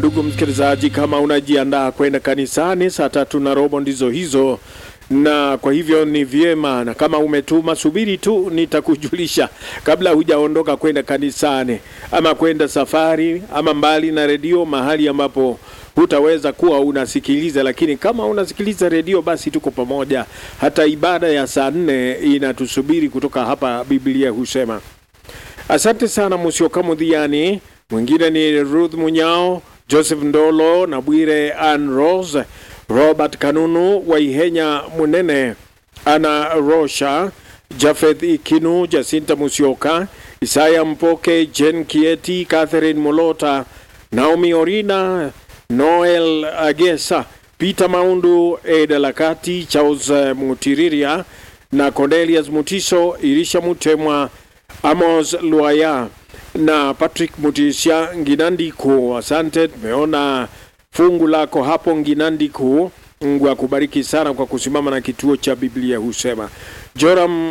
ndugu msikilizaji, kama unajiandaa kwenda kanisani, saa tatu na robo ndizo hizo, na kwa hivyo ni vyema, na kama umetuma, subiri tu, nitakujulisha kabla hujaondoka kwenda kanisani ama kwenda safari ama mbali na redio, mahali ambapo hutaweza kuwa unasikiliza, lakini kama unasikiliza redio, basi tuko pamoja. Hata ibada ya saa nne inatusubiri kutoka hapa, Biblia husema. Asante sana Musioka Mudhiani, mwingine ni Ruth Munyao, Joseph Ndolo na Bwire Ann Rose, Robert Kanunu, Waihenya Munene, Ana Rosha, Jafeth Ikinu, Jacinta Musioka, Isaya Mpoke, Jen Kieti, Catherine Molota, Naomi Orina, Noel Agesa, Peter Maundu, Eda Lakati, Charles Mutiriria na Cornelius Mutiso, Irisha Mutemwa, Amos Luaya na Patrick Mutisha Nginandiku. Asante, tumeona fungu lako hapo Nginandiku. Mungu akubariki sana kwa kusimama na kituo cha Biblia husema. Joram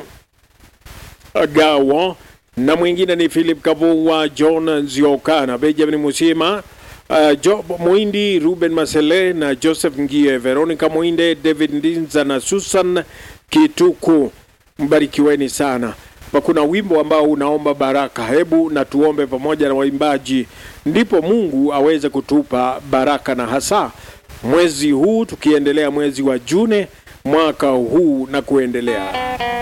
Gawo na mwingine ni Philip Kavuwa, John Nzioka na Benjamin Musima, uh, Job Mwindi, Ruben Masele na Joseph Ngie, Veronica Mwinde, David Ndinza na Susan Kituku. Mbarikiweni sana. Kuna wimbo ambao unaomba baraka. Hebu na tuombe pamoja na waimbaji, ndipo Mungu aweze kutupa baraka, na hasa mwezi huu tukiendelea, mwezi wa June mwaka huu na kuendelea.